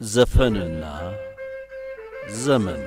ዘፈንና ዘመን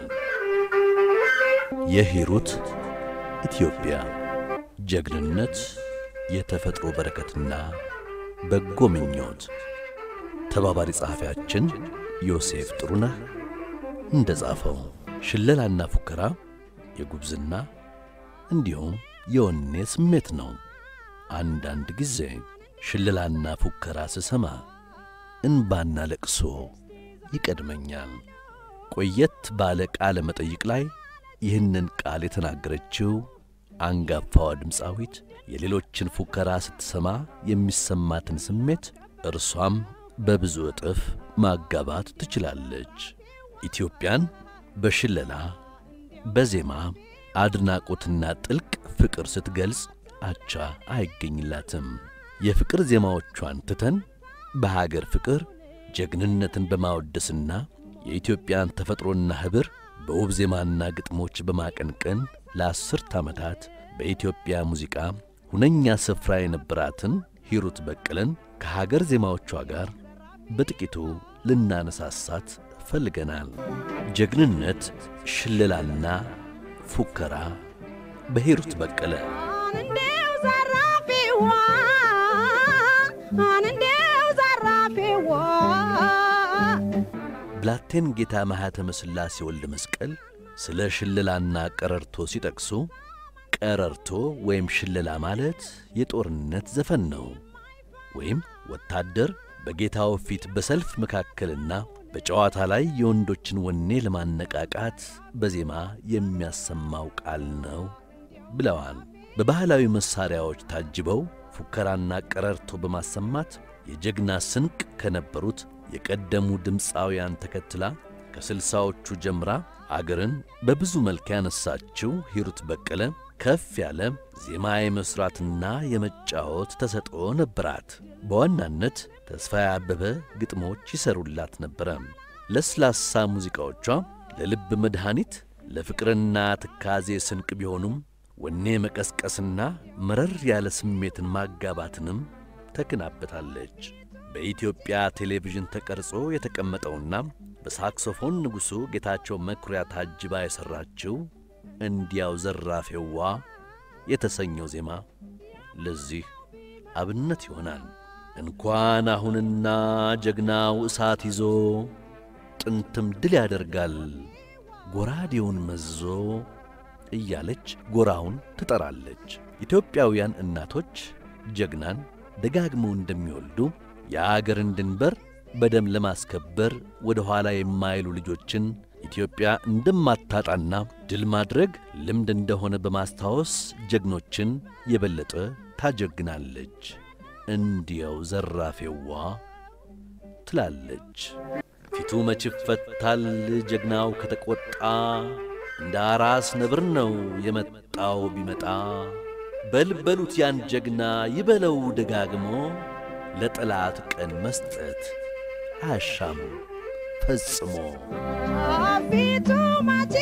የሂሩት ኢትዮጵያ ጀግንነት የተፈጥሮ በረከትና በጎ ምኞት ተባባሪ ጸሐፊያችን ዮሴፍ ጥሩነህ እንደ ጻፈው ሽለላና ፉከራ የጉብዝና እንዲሁም የወኔ ስሜት ነው። አንዳንድ ጊዜ ሽለላና ፉከራ ስሰማ እንባና ለቅሶ ይቀድመኛል። ቆየት ባለ ቃለ መጠይቅ ላይ ይህንን ቃል የተናገረችው አንጋፋዋ ድምፃዊት የሌሎችን ፉከራ ስትሰማ የሚሰማትን ስሜት እርሷም በብዙ እጥፍ ማጋባት ትችላለች። ኢትዮጵያን በሽለላ በዜማ አድናቆትና ጥልቅ ፍቅር ስትገልጽ አቻ አይገኝላትም። የፍቅር ዜማዎቿን ትተን በሀገር ፍቅር ጀግንነትን በማወደስና የኢትዮጵያን ተፈጥሮና ኅብር በውብ ዜማና ግጥሞች በማቀንቀን ለአስርት ዓመታት በኢትዮጵያ ሙዚቃ ሁነኛ ስፍራ የነበራትን ሂሩት በቀለን ከሀገር ዜማዎቿ ጋር በጥቂቱ ልናነሳሳት ፈልገናል። ጀግንነት፣ ሽለላና ፉከራ በሂሩት በቀለ አንዴው ዘራፊዋ አንዴው ዘራፊዋ ብላቴን ጌታ ማኅተመ ሥላሴ ወልደ መስቀል ስለ ሽለላና ቀረርቶ ሲጠቅሱ ቀረርቶ ወይም ሽለላ ማለት የጦርነት ዘፈን ነው። ወይም ወታደር በጌታው ፊት በሰልፍ መካከልና በጨዋታ ላይ የወንዶችን ወኔ ለማነቃቃት በዜማ የሚያሰማው ቃል ነው ብለዋል። በባህላዊ መሣሪያዎች ታጅበው ፉከራና ቀረርቶ በማሰማት የጀግና ስንቅ ከነበሩት የቀደሙ ድምፃውያን ተከትላ ከስልሳዎቹ ጀምራ አገርን በብዙ መልክ ያነሳችው ሂሩት በቀለ ከፍ ያለ ዜማ የመሥራትና የመጫወት ተሰጥኦ ነበራት። በዋናነት ተስፋዬ አበበ ግጥሞች ይሰሩላት ነበረ። ለስላሳ ሙዚቃዎቿ ለልብ መድኃኒት፣ ለፍቅርና ትካዜ ስንቅ ቢሆኑም ወኔ መቀስቀስና መረር ያለ ስሜትን ማጋባትንም ተክናበታለች። በኢትዮጵያ ቴሌቪዥን ተቀርጾ የተቀመጠውና በሳክሶፎን ንጉሡ ጌታቸው መኩሪያ ታጅባ የሠራችው እንዲያው ዘራፌዋ የተሰኘው ዜማ ለዚህ አብነት ይሆናል። እንኳን አሁንና ጀግናው እሳት ይዞ ጥንትም ድል ያደርጋል ጎራዴውን መዞ እያለች ጎራውን ትጠራለች። ኢትዮጵያውያን እናቶች ጀግናን ደጋግመው እንደሚወልዱ የአገርን ድንበር በደም ለማስከበር ወደ ኋላ የማይሉ ልጆችን ኢትዮጵያ እንደማታጣና ድል ማድረግ ልምድ እንደሆነ በማስታወስ ጀግኖችን የበለጠ ታጀግናለች። እንዲያው ዘራፌዋ ትላለች። ፊቱ መች ይፈታል ጀግናው ከተቈጣ፣ እንደ አራስ ነብር ነው የመጣው ቢመጣ። በልበሉት ያን ጀግና ይበለው ደጋግሞ፣ ለጠላት ቀን መስጠት አያሻም ፈጽሞ። ፊቱ መች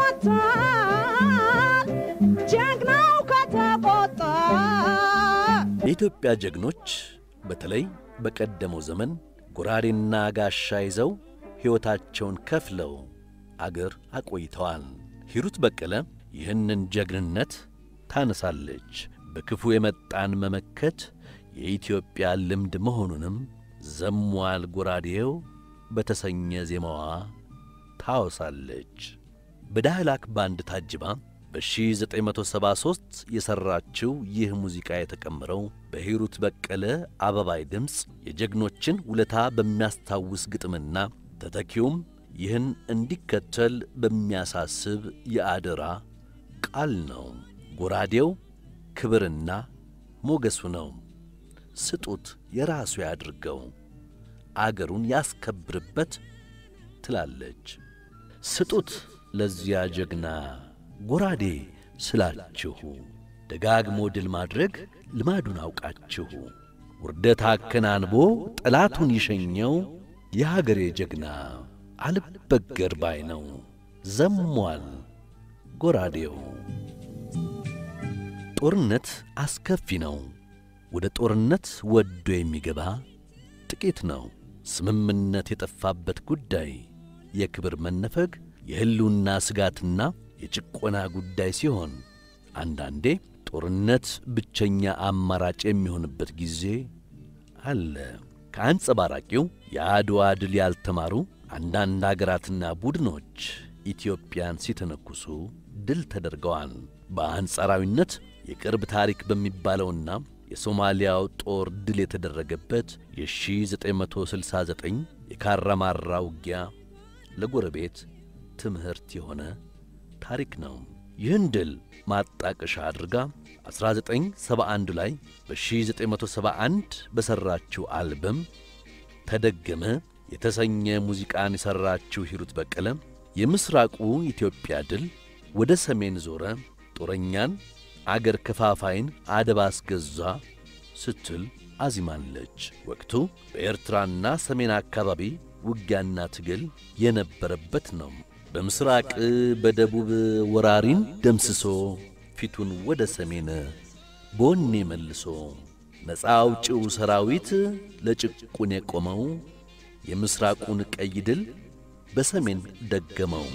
ይፈታል ጀግናው ከተቆጣ። የኢትዮጵያ ጀግኖች በተለይ በቀደመው ዘመን ጎራዴና ጋሻ ይዘው ሕይወታቸውን ከፍለው አገር አቆይተዋል። ሂሩት በቀለ ይህንን ጀግንነት ታነሳለች። በክፉ የመጣን መመከት የኢትዮጵያ ልምድ መሆኑንም ዘሟል ጎራዴው በተሰኘ ዜማዋ ታወሳለች። በዳህላክ ባንድ ታጅባ በ1973 የሠራችው ይህ ሙዚቃ የተቀመረው በሂሩት በቀለ አበባይ ድምፅ የጀግኖችን ውለታ በሚያስታውስ ግጥምና ተተኪውም ይህን እንዲከተል በሚያሳስብ የአደራ ቃል ነው። ጎራዴው ክብርና ሞገሱ ነው። ስጡት የራሱ ያድርገው አገሩን ያስከብርበት ትላለች። ስጡት ለዚያ ጀግና ጎራዴ ስላችሁ ደጋግሞ ድል ማድረግ ልማዱን አውቃችሁ ውርደት አከናንቦ ጠላቱን ይሸኘው የሀገሬ ጀግና አልበገር ባይ ነው ዘሟል ጎራዴው። ጦርነት አስከፊ ነው። ወደ ጦርነት ወዶ የሚገባ ጥቂት ነው። ስምምነት የጠፋበት ጉዳይ፣ የክብር መነፈግ፣ የሕልውና ስጋትና የጭቆና ጉዳይ ሲሆን አንዳንዴ ጦርነት ብቸኛ አማራጭ የሚሆንበት ጊዜ አለ። ከአንጸባራቂው የአድዋ ድል ያልተማሩ አንዳንድ አገራትና ቡድኖች ኢትዮጵያን ሲተነኩሱ ድል ተደርገዋል። በአንጻራዊነት የቅርብ ታሪክ በሚባለውና የሶማሊያው ጦር ድል የተደረገበት የ1969 የካራማራ ውጊያ ለጎረቤት ትምህርት የሆነ ታሪክ ነው። ይህን ድል ማጣቀሻ አድርጋ 1971 ላይ በ1971 በሠራችው አልበም ተደገመ የተሰኘ ሙዚቃን የሠራችው ሂሩት በቀለ የምሥራቁ ኢትዮጵያ ድል ወደ ሰሜን ዞረ፣ ጦረኛን አገር ከፋፋይን አደብ አስገዛ ስትል አዚማለች። ወቅቱ በኤርትራና ሰሜን አካባቢ ውጊያና ትግል የነበረበት ነው። በምሥራቅ በደቡብ ወራሪን ደምስሶ ፊቱን ወደ ሰሜን በወኔ መልሶ ነፃ አውጪው ሰራዊት ለጭቁን የቆመው የምሥራቁን ቀይ ድል በሰሜን ደገመው።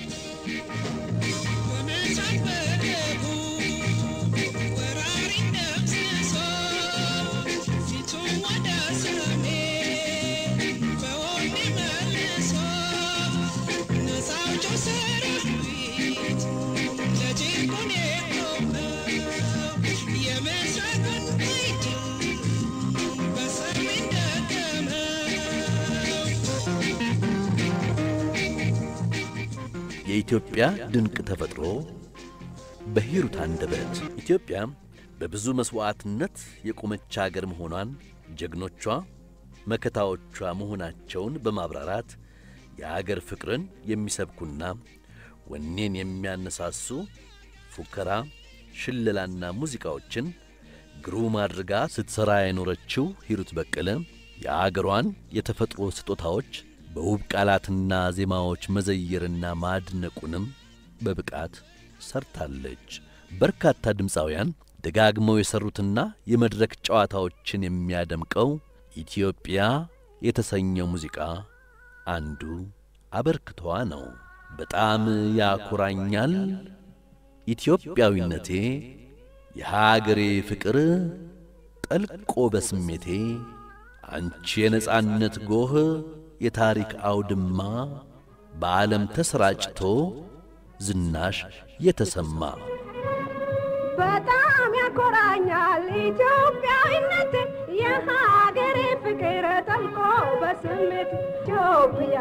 የኢትዮጵያ ድንቅ ተፈጥሮ በሂሩት አንደበት ኢትዮጵያ በብዙ መሥዋዕትነት የቆመች አገር መሆኗን ጀግኖቿ መከታዎቿ መሆናቸውን በማብራራት የአገር ፍቅርን የሚሰብኩና ወኔን የሚያነሳሱ ፉከራ፣ ሽለላና ሙዚቃዎችን ግሩም አድርጋ ስትሠራ የኖረችው ሂሩት በቀለ የአገሯን የተፈጥሮ ስጦታዎች በውብ ቃላትና ዜማዎች መዘየርና ማድነቁንም በብቃት ሰርታለች። በርካታ ድምፃውያን ደጋግመው የሠሩትና የመድረክ ጨዋታዎችን የሚያደምቀው ኢትዮጵያ የተሰኘው ሙዚቃ አንዱ አበርክቷ ነው። በጣም ያኮራኛል ኢትዮጵያዊነቴ፣ የሀገሬ ፍቅር ጠልቆ በስሜቴ አንቺ የነጻነት ጎህ የታሪክ አውድማ በዓለም ተሰራጭቶ ዝናሽ የተሰማ በጣም ያኮራኛል ኢትዮጵያዊነት የሀገሬ ፍቅር ጠልቆ በስሜት ኢትዮጵያ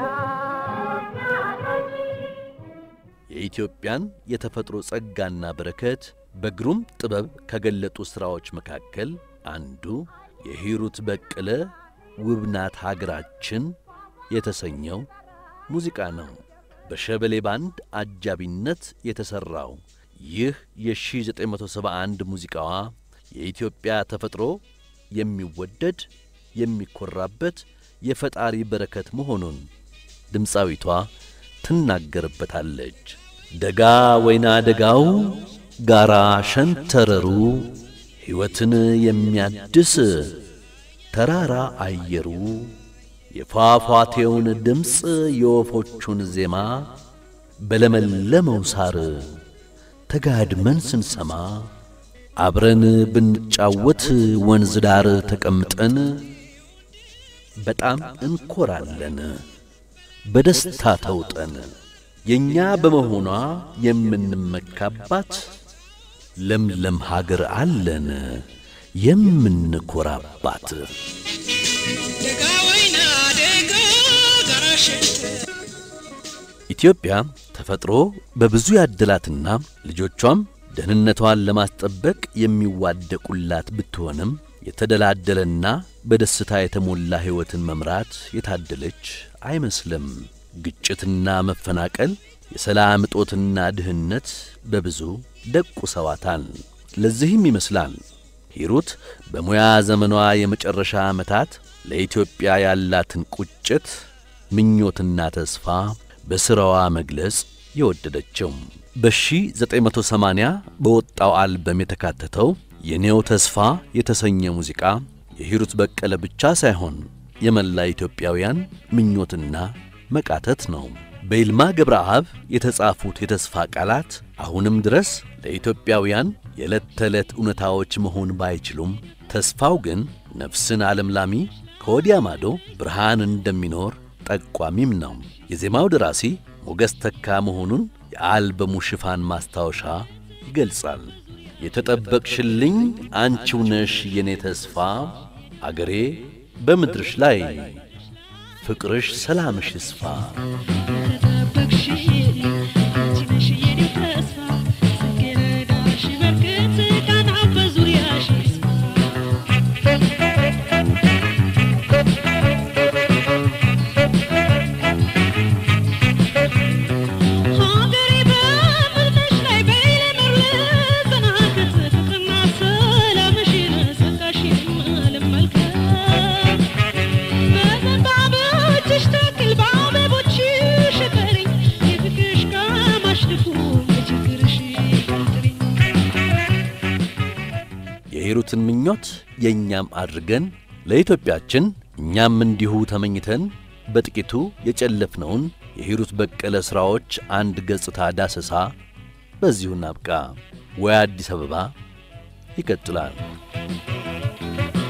የኢትዮጵያን የተፈጥሮ ጸጋና በረከት በግሩም ጥበብ ከገለጡ ሥራዎች መካከል አንዱ የሂሩት በቀለ ውብናት ሀገራችን የተሰኘው ሙዚቃ ነው። በሸበሌ ባንድ አጃቢነት የተሠራው ይህ የ1971 ሙዚቃዋ የኢትዮጵያ ተፈጥሮ የሚወደድ የሚኮራበት የፈጣሪ በረከት መሆኑን ድምፃዊቷ ትናገርበታለች። ደጋ ወይና ደጋው ጋራ ሸንተረሩ ሕይወትን የሚያድስ ተራራ አየሩ የፏፏቴውን ድምፅ የወፎቹን ዜማ በለመለመው ሳር ተጋድመን ስንሰማ አብረን ብንጫወት ወንዝ ዳር ተቀምጠን በጣም እንኮራለን በደስታ ተውጠን የእኛ በመሆኗ የምንመካባት ለምለም ሀገር አለን የምንኮራባት። ኢትዮጵያ ተፈጥሮ በብዙ ያደላትና ልጆቿም ደህንነቷን ለማስጠበቅ የሚዋደቁላት ብትሆንም የተደላደለና በደስታ የተሞላ ሕይወትን መምራት የታደለች አይመስልም። ግጭትና መፈናቀል፣ የሰላም እጦትና ድህነት በብዙ ደቁሰዋታል። ለዚህም ይመስላል ሂሩት በሙያ ዘመኗ የመጨረሻ ዓመታት ለኢትዮጵያ ያላትን ቁጭት፣ ምኞትና ተስፋ በሥራዋ መግለጽ የወደደችው። በ1980 በወጣው አልበም የተካተተው የኔው ተስፋ የተሰኘ ሙዚቃ የሂሩት በቀለ ብቻ ሳይሆን የመላ ኢትዮጵያውያን ምኞትና መቃተት ነው። በይልማ ገብረአብ የተጻፉት የተስፋ ቃላት አሁንም ድረስ ለኢትዮጵያውያን የዕለት ተዕለት እውነታዎች መሆን ባይችሉም ተስፋው ግን ነፍስን አለምላሚ ከወዲያ ማዶ ብርሃን እንደሚኖር ጠቋሚም ነው። የዜማው ደራሲ ሞገስ ተካ መሆኑን የአልበሙ ሽፋን ማስታወሻ ይገልጻል። የተጠበቅሽልኝ አንቺው ነሽ የኔ ተስፋ አገሬ በምድርሽ ላይ ፍቅርሽ ሰላምሽ ይስፋ። የሂሩትን ምኞት የእኛም አድርገን ለኢትዮጵያችን እኛም እንዲሁ ተመኝተን በጥቂቱ የጨለፍነውን የሂሩት በቀለ ሥራዎች አንድ ገጽታ ዳሰሳ በዚሁ እናብቃ። ወይ አዲስ አበባ ይቀጥላል።